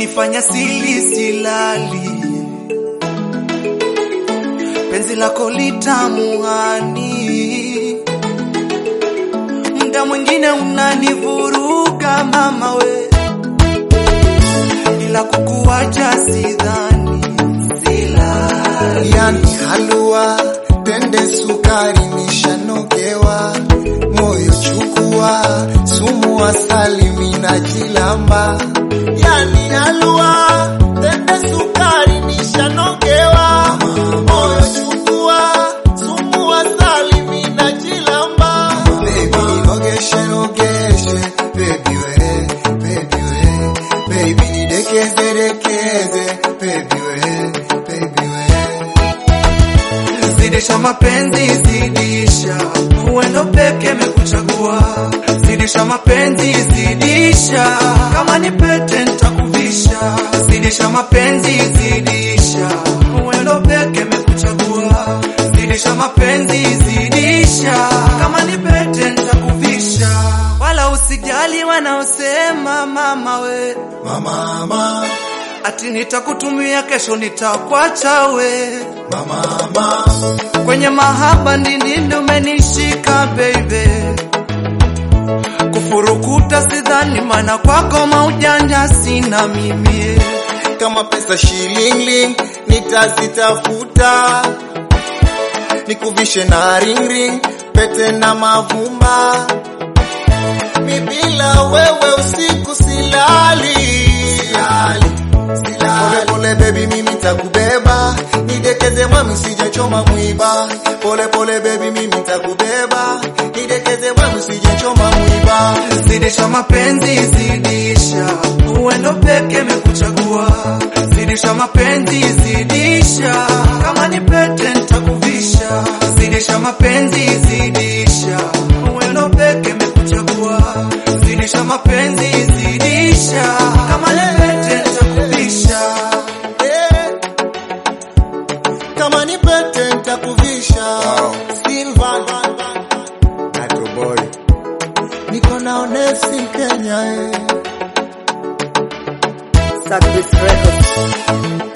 umenifanya sili silali, penzi lako litamuhani, muda mwingine unanivuruga mama we, ila kukuacha sidhani, silali yani halua tende sukari nishanogewa moyo chukua sumu asali mina jilamba yani halua tende sukari nishanogewa moyo chukua sumu asali mina jilamba baby nogeshe nogeshe baby we baby we baby nidekeze dekeze baby we baby we Zidisha mapenzi, zidisha uendo peke mekuchagua. Zidisha mapenzi, zidisha kama ni pete nitakuvisha. Zidisha mapenzi, zidisha uendo peke mekuchagua. Zidisha mapenzi, zidisha kama ni pete nitakuvisha. Wala usijali wanaosema mama we, mama mama ati nitakutumia kesho nitakwacha we mama mama kwenye mahaba ndindindi umenishika baby, kufurukuta sidhani, maana kwako maujanja sina mimi. kama pesa shilingling nitazitafuta nikuvishe na ring ring pete na mavumba mi bila wewe usiku silali silali silali pole pole baby mimi takubeba nidekeze mwami sijachoma mwiba pole pole baby mimi takubeba nidekeze mwami sijachoma mwiba Zidisha mapenzi, zidisha uendo peke mekuchagua. Zidisha mapenzi, zidisha kama ni pete nitakuvisha. Zidisha mapenzi, zidisha uendo peke mekuchagua. Zidisha mapenzi, zidisha kama ni pete nitakuvisha. Eh, kama ni pete nitakuvisha Silver Nato boy niko na Onesi Kenya eh. Suck this record.